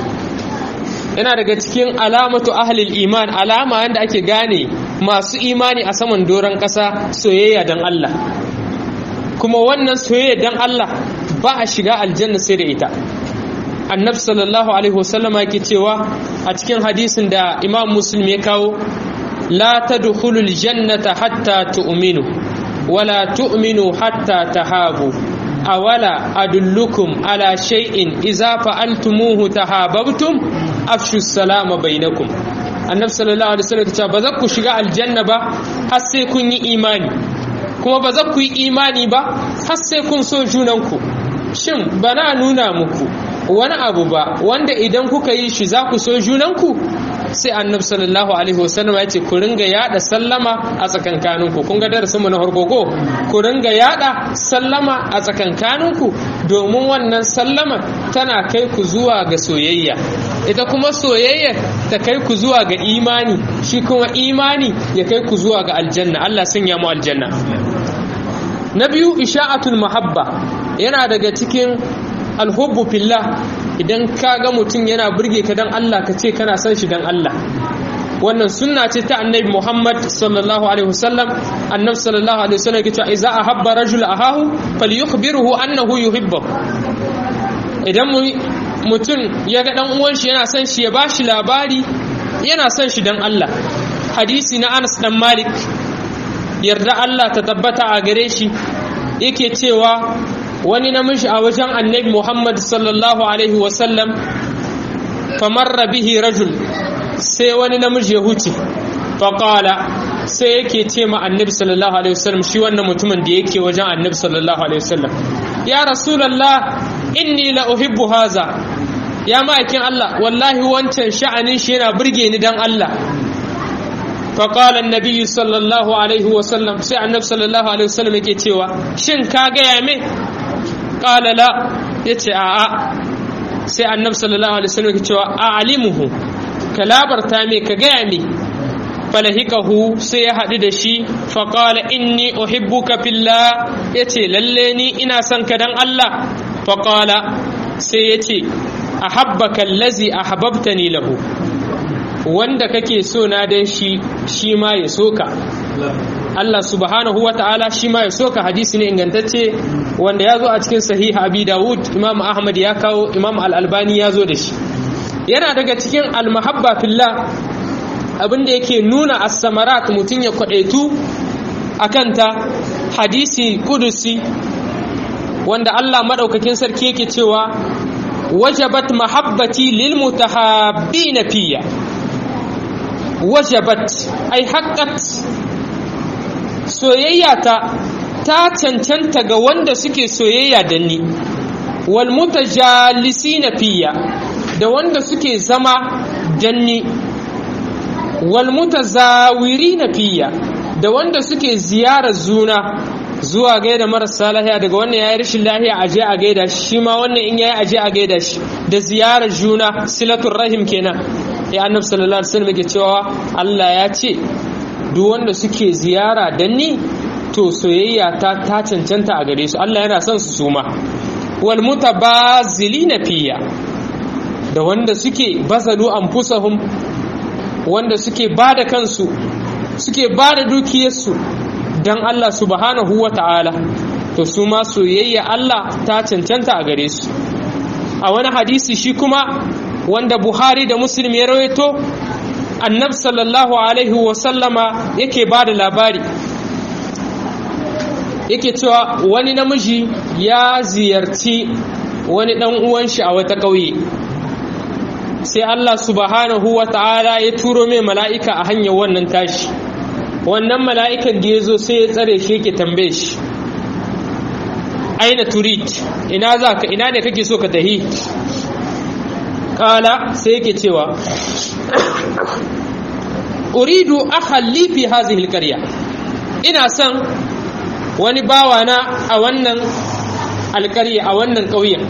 yana daga cikin alamatu ahlil iman alama yadda ake gane masu imani a saman doron ƙasa soyayya don Allah kuma wannan soyayya don Allah ba a shiga aljanna sai da ita annabi sallallahu alaihi wasallama yake cewa a cikin hadisin da imam muslim ya kawo la tadkhulul jannata hatta tu'minu wala tu'minu hatta tahabu awala adullukum ala shay'in idza fa'altumuhu tahabbtum afshu salama bainakum annabi sallallahu alaihi wasallam ya ce ba za ku shiga aljanna ba har sai kun yi imani kuma ba za ku yi imani ba har sai kun so junanku shin bana nuna muku wani abu ba wanda idan kuka yi shi za ku so junanku sai annabi sallallahu alaihi wasallam ya ce ku ringa yada sallama a tsakankaninku kun ga darasin mu na hargogo ku ringa yada sallama a tsakankaninku domin wannan sallama tana kai ku zuwa ga soyayya ita kuma soyayya ta kai ku zuwa ga imani shi kuma imani ya kai ku zuwa ga aljanna Allah sanya mu aljanna na biyu isha'atul mahabba yana daga cikin alhubbu fillah idan ka ga mutum yana burge ka dan Allah ka ce kana son shi dan Allah wannan sunna ce ta annabi Muhammad sallallahu alaihi wasallam annabi sallallahu alaihi wasallam yake cewa idza ahabba rajul ahahu falyukhbiruhu annahu yuhibbuhu idan mutum ya ga dan uwan shi yana son shi ya bashi labari yana son shi dan Allah hadisi na Anas dan Malik yarda Allah ta tabbata a gare shi yake cewa wani namiji a wajen annabi Muhammad sallallahu alaihi wasallam famarra bihi rajul sai wani namiji ya huce faƙala sai yake ce ma annabi sallallahu alaihi wasallam shi wannan mutumin da yake wajen annabi sallallahu alaihi wasallam ya rasulallah inni la uhibbu haza ya ma'aikin Allah wallahi wancan sha'anin shi yana burge ni dan Allah فقال النبي صلى الله عليه وسلم سي النبي صلى الله عليه وسلم yake cewa shin ka gaya me qala la yace a a sai annabi sallallahu alaihi wasallam yake cewa a'limuhu ka labarta me ka gaya me falahikahu sai ya haɗu da shi faƙala inni uhibbuka fillah yace lalle ni ina son ka dan Allah faƙala sai yace ahabbaka allazi ahbabtani lahu wanda kake so na dan shi shi ma ya soka Allah subhanahu wa ta'ala shi ma ya soka hadisi ne ingantacce wanda ya zo a cikin sahiha abi dawud imam ahmad ya kawo imam al-albani ya zo da shi yana daga cikin al-mahabba fillah abinda yake nuna as-samarat mutum ya kwadaitu akanta hadisi kudusi wanda Allah madaukakin sarki yake cewa wajabat mahabbati lil mutahabbina fiyya wajabat ai haƙƙat soyayya ta ta cancanta ga wanda suke soyayya da ni wal mutajalisina fiya da wanda suke zama danni wal mutazawirina fiya da wanda suke ziyarar zuna zuwa gaida marasa lahiya daga wannan yayi rashin lahiya aje a gaida shi shi ma wannan in yayi aje a gaida shi da ziyarar juna silatul rahim kenan ya annabi sallallahu alaihi wasallam yake cewa Allah ya ce duk wanda suke ziyara dan ni to soyayya ta ta cancanta a gare su Allah yana son su suma wal mutabazilina fiya da wanda suke bazalu anfusahum wanda suke bada kansu suke bada dukiyarsu dan Allah subhanahu wata'ala to su ma soyayya Allah ta cancanta a gare su a wani hadisi shi kuma wanda Buhari da Muslim ya rawaito annabi sallallahu alaihi wasallama yake bada labari yake cewa wani namiji ya ziyarci wani dan uwan shi a wata ƙauye sai Allah subhanahu wa ta'ala ya turo mai mala'ika a hanyar wannan tashi wannan mala'ikan da ya zo sai ya tsare shi yake tambaye shi aina turid ina za ka ina ne kake so ka tahi kala sai yake cewa uridu akhalli fi hazihi alqarya ina son wani bawana a wannan alƙarya a wannan ƙauyen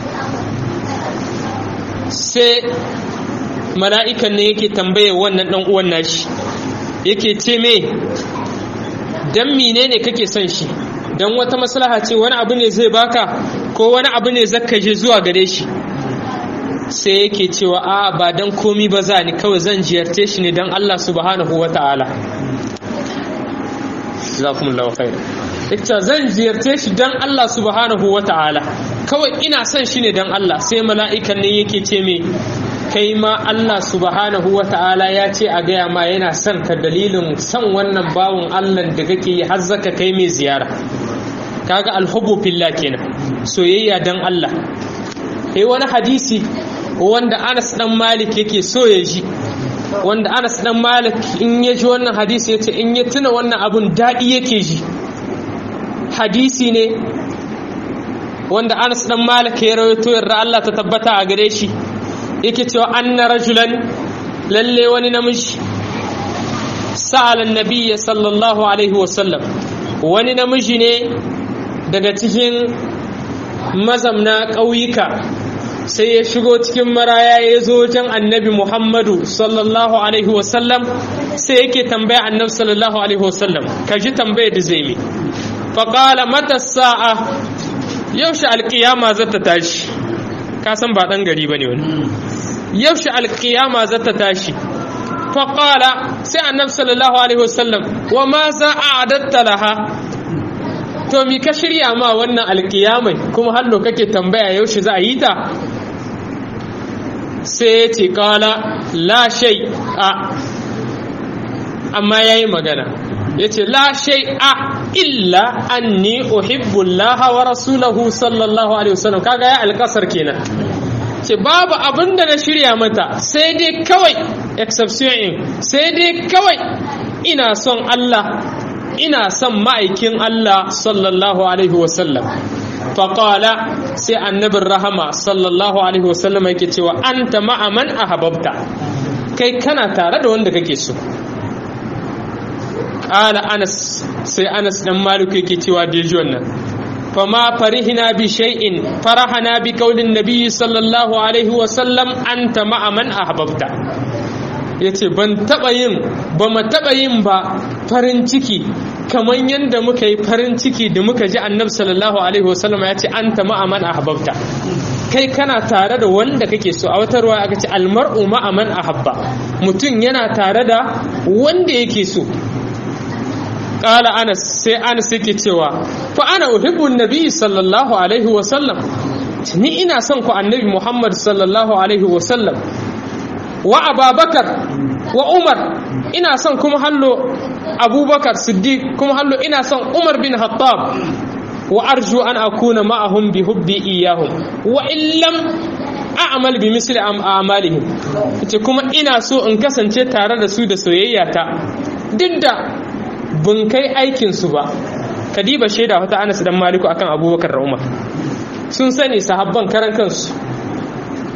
sai mala'ikan ne yake tambaye wannan ɗan uwan nashi yake ce me dan mine ne kake son shi dan wata maslaha ce wani abu ne zai baka ko wani abu ne zaka je zuwa gare shi sai yake cewa a ba dan komi ba za ni kawai zan ziyarce shi ne dan Allah subhanahu wata'ala jazakumullahu khair ita zan ziyarce shi dan Allah subhanahu wata'ala kawai ina son shi ne dan Allah sai mala'ikan ne yake ce me kai ma Allah subhanahu wata'ala ya ce a gaya ma yana son ka dalilin son wannan bawon Allah da kake yi har zaka kai mai ziyara kaga alhubbu fillah kenan soyayya dan Allah eh wani hadisi wanda Anas dan Malik yake so ya ji wanda Anas dan Malik in ya ji wannan hadisi yace in ya tuna wannan abun dadi yake ji hadisi ne wanda Anas dan Malik ya rawaito yarda Allah ta tabbata a gare shi yake cewa anna rajulan lalle wani namiji sa'alan nabiyya sallallahu alaihi wasallam wani namiji ne daga cikin mazamna ƙauyuka sai ya shigo cikin maraya ya zo wajen annabi muhammadu sallallahu alaihi wasallam sai yake tambaya annabi sallallahu alaihi wasallam ka ji tambaya da zai mi faƙala mata sa'a yaushe alƙiyama za ta tashi ka san ba ɗan gari ba ne wani yaushe alƙiyama za ta tashi faƙala sai annabi sallallahu alaihi wasallam wa ma za a adatta laha to mi ka shirya ma wannan alƙiyamai kuma hallo kake tambaya yaushe za a yi ta sai ya ce ƙala la shai a amma ya yi magana ya ce la shai a illa anni uhibbullaha wa rasulahu sallallahu alaihi wasallam kaga ya alƙasar kenan ce babu abin da na shirya mata sai dai kawai exception in sai dai kawai ina son Allah ina son ma'aikin Allah sallallahu alaihi wasallam faƙala sai annabin rahama sallallahu alaihi wasallam yake cewa an ta ma'aman a hababta kai kana tare da wanda kake so ƙala anas sai anas ɗan maliku yake cewa da ji wannan فما فرحنا بشيء فرحنا بقول النبي صلى الله عليه وسلم أنت مع من أحببت yace ban taɓa yin ba mu taɓa yin ba farin ciki kamar yadda muka yi farin ciki da muka ji annabi sallallahu alaihi wasallam ya ce an ta ma'aman ahabbta kai kana tare da wanda kake so a wata ruwa aka ce almar'u ma'aman ahabba mutum yana tare da wanda yake so قال أنس سي أنس yake cewa fa ana uhibbu nabi sallallahu alaihi wa sallam ni ina son ku annabi Muhammad sallallahu alaihi wa sallam wa Abubakar wa Umar ina son kuma hallo Abubakar Siddiq kuma hallo ina son Umar bin Khattab wa arju an akuna ma'ahum bi hubbi iyahum wa illam a'mal bi misli a'malihim ce kuma ina so in kasance tare da su da soyayya ta duk da bun kai aikinsu ba kadiba shaida wata anas dan maliku akan abubakar da umar sun sani sahabban karan kansu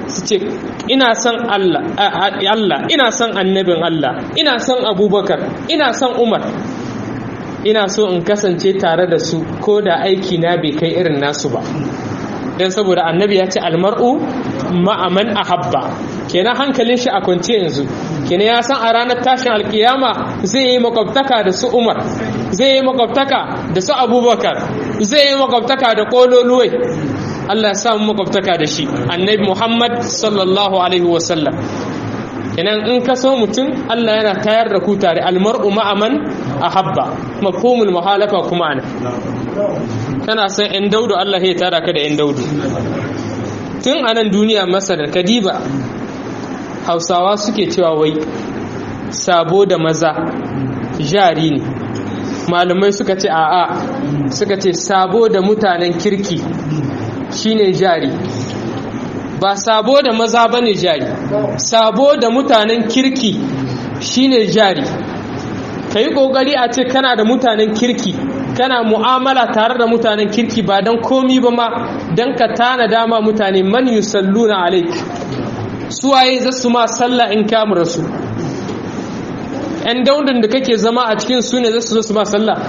su ce ina son Allah Allah ina son annabin Allah ina son Abubakar ina son Umar ina so in kasance tare da su ko da aiki na bai kai irin nasu ba dan saboda annabi ya ce almar'u ma'aman ahabba kenan hankalin shi a kwance yanzu kenan ya san a ranar tashin alkiyama zai yi makwabtaka da su umar zai yi makwabtaka da su abubakar zai yi makwabtaka da kololuwai allah ya samu makwabtaka da shi annabi muhammad sallallahu alaihi wasallam kenan in ka so mutum allah yana tayar da ku tare almar'u ma'aman ahabba mafhumul muhalafa kuma ana kana san yan daudu allah ya tara ka da yan daudu tun a nan duniya masarar kadiba hausawa suke cewa wai sabo da maza jari ne malamai suka ce a'a suka ce sabo da mutanen kirki shine jari ba sabo da maza bane jari sabo da mutanen kirki shine jari ka yi ƙoƙari a ce kana da mutanen kirki kana mu'amala tare da mutanen kirki ba don komi ba ma don ka tana dama mutane man yusalluna alaik suwaye za su ma sallah in kamar su ‘yan daudin da kake zama a cikin su ne za su zo su ma sallah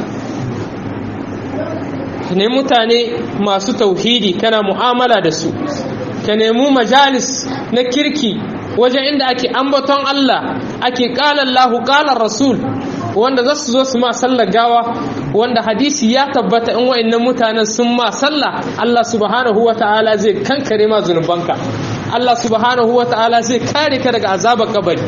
ka nemi mutane masu tauhidi kana mu'amala da su ka nemi majalis na kirki wajen inda ake ambaton Allah ake ƙalar lahu ƙalar rasul wanda za su zo su ma sallar gawa wanda hadisi ya tabbata in wa'annan mutanen sun ma sallah Allah subhanahu wa ta'ala zai kankare ma zunubanka Allah subhanahu wa ta'ala zai kare ka daga azabar kabari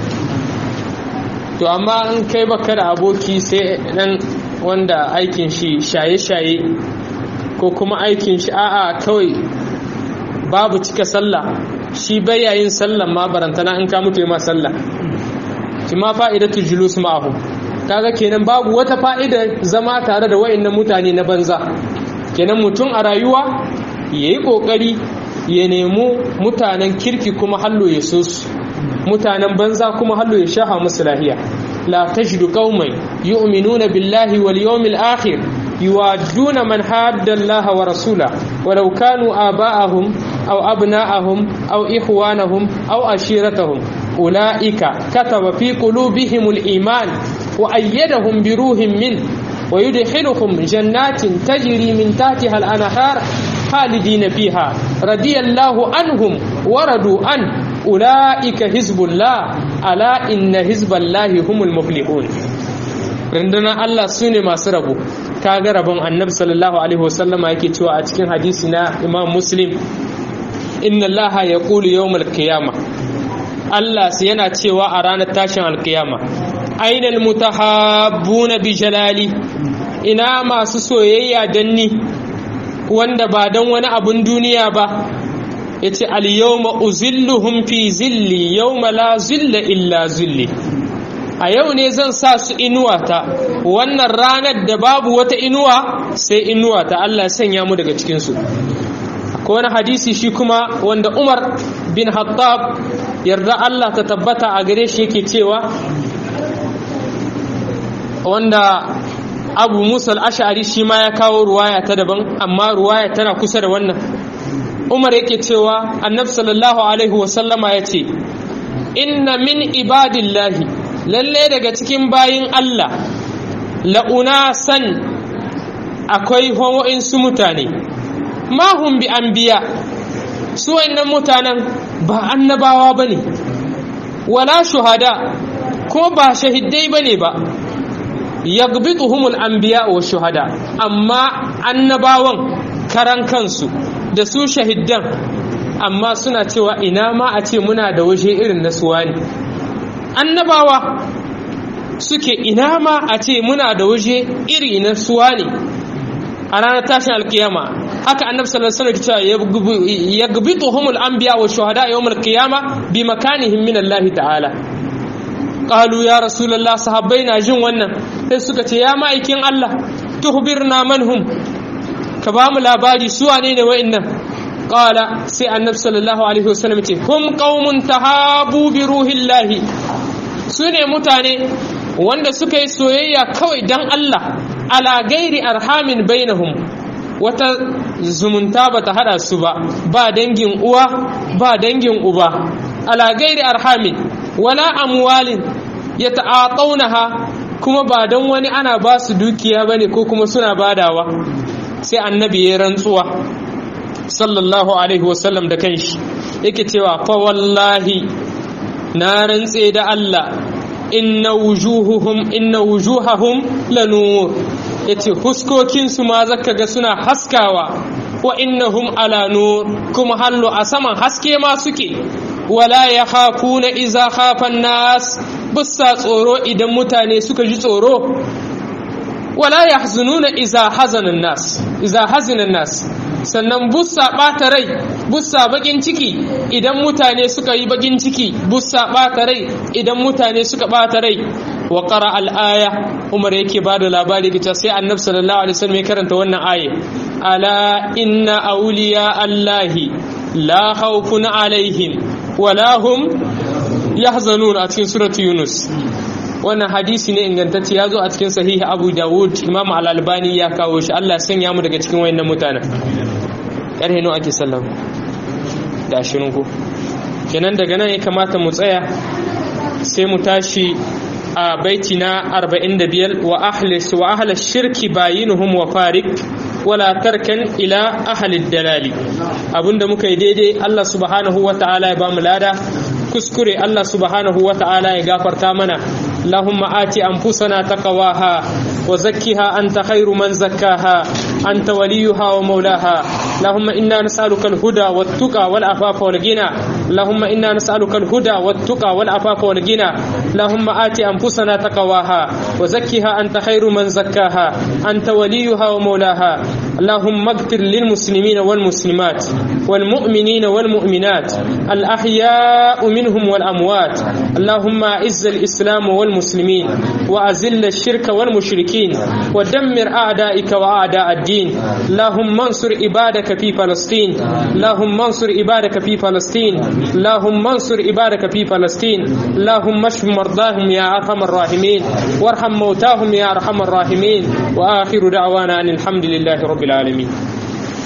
to amma in kai baka da aboki sai dan wanda aikin shi shaye-shaye ko kuma aikin shi a'a kawai babu cika sallah shi bayayin sallah ma barantana in ka mutu ma sallah ki ma fa'idatu julus ma'ahu kaga kenan babu wata fa'ida zama tare da wayannan mutane na banza kenan mutum a rayuwa yayi kokari ya nemi mutanen kirki kuma hallo ya so su mutanen banza kuma hallo ya shaha musu lahiya la tajidu qauman yu'minuna billahi wal yawmil akhir yuwadduna man hadda Allah wa rasula walau kanu aba'ahum aw abna'ahum aw ikhwanahum aw ashiratahum ulaika kataba fi qulubihimul iman wa ayyadahum bi ruhin min ويدخلهم جنات تجري من تحتها الأنهار خالدين فيها رضي الله عنهم وردوا عنه أولئك حزب الله ألا إن حزب الله هم المفلحون rinduna Allah su ne masu rabo kaga rabon annabi sallallahu alaihi wasallama yake cewa a cikin hadisi na imam muslim inna Allah ya kulu yawmal qiyama Allah sai yana cewa a ranar tashin alkiyama ainal mutahabbuna bi jalali ina masu soyayya danni wanda ba don wani abun duniya ba ya ce al-yawma uzilluhum fi zilli yawma la zilla illa zilli a yau ne zan sa su inuwata wannan ranar da babu wata inuwa sai inuwata Allah sanya mu daga cikinsu ko wani hadisi shi kuma wanda Umar bin Hattab yarda Allah ta tabbata a gare shi yake cewa wanda abu musa al'ashari shi ma ya kawo ruwaya ta daban amma ruwaya tana kusa da wannan umar yake cewa annab sallallahu alaihi wasallama ya ce inna min ibadillahi lalle daga cikin bayin allah la'una san akwai su mutane mahun bi an biya su wannan mutanen ba annabawa ba ne wala shuhada ko ba shahidai ba ne ba yagbituhumul anbiya wa shuhada amma annabawan karan kansu da su shahiddan amma suna cewa ina ma a ce muna da waje irin na suwani annabawa suke ina ma a ce muna da waje iri na suwani a ranar tashin alkiyama haka annabi sallallahu alaihi wasallam cewa yagbituhumul anbiya wa shuhada yawmal qiyama bi makanihim min Allah ta'ala qalu ya rasulullah sahabbai na jin wannan sai suka ce ya ma'aikin Allah tuhbirna manhum ka ba mu labari su wane ne wa'annan qala sai annabi sallallahu alaihi wasallam ce hum qaumun tahabu bi ruhillahi su ne mutane wanda suka yi soyayya kawai dan Allah ala gairi arhamin bainahum wata zumunta ba ta hada su ba ba dangin uwa ba dangin uba ala gairi arhamin wala amwalin ya ta'ataunaha kuma ba don wani ana ba su dukiya bane ko kuma suna badawa sai annabi ya rantsuwa sallallahu alaihi wasallam da kanshi yake cewa fa wallahi na rantse da Allah inna wujuhuhum inna wujuhahum lanur yace huskokin su ma zaka ga suna haskawa wa innahum ala nur kuma hallu a saman haske ma suke wala yakhafuna iza khafa nas bussa tsoro idan mutane suka ji tsoro wala yahzununa iza hazana nas iza hazina nas sannan bussa ɓata rai bussa bakin ciki idan mutane suka yi bakin ciki bussa ɓata rai idan mutane suka ɓata rai wa qara al-aya umar yake bada labari kita sai annabi sallallahu alaihi wasallam ya karanta wannan aya ala inna awliya allahi la khawfun alaihim wala hum yahzanun a cikin suratu yunus wannan hadisi ne ingantacce ya zo a cikin sahihi abu dawud imam al-albani ya kawo shi allah sanya mu daga cikin wayannan mutanen yar hino ake sallam da ashirin ko kenan daga nan ya kamata mu tsaya sai mu tashi a baiti na 45 wa ahlis wa ahla shirki bayinuhum wa farik wala tarkan ila ahli dalali abinda muka yi daidai Allah subhanahu wa ta'ala ya bamu lada kuskure Allah subhanahu wa ta'ala ya gafarta mana اللهم آت أنفسنا تقواها وزكها أنت خير من زكاها أنت وليها ومولاها اللهم إنا نسألك الهدى والتقى والعفاف والغنى اللهم إنا نسألك الهدى والتقى والعفاف والغنى اللهم آت أنفسنا تقواها وزكها أنت خير من زكاها أنت وليها ومولاها اللهم اغفر للمسلمين والمسلمات والمؤمنين والمؤمنات الأحياء منهم والأموات اللهم أعز الإسلام والمسلمين وأذل الشرك والمشركين ودمر أعدائك وأعداء الدين اللهم انصر عبادك في فلسطين اللهم انصر عبادك في فلسطين اللهم انصر عبادك في فلسطين اللهم اشف مرضاهم يا أرحم الراحمين وارحم موتاهم يا أرحم الراحمين وآخر دعوانا أن الحمد لله رب العالمين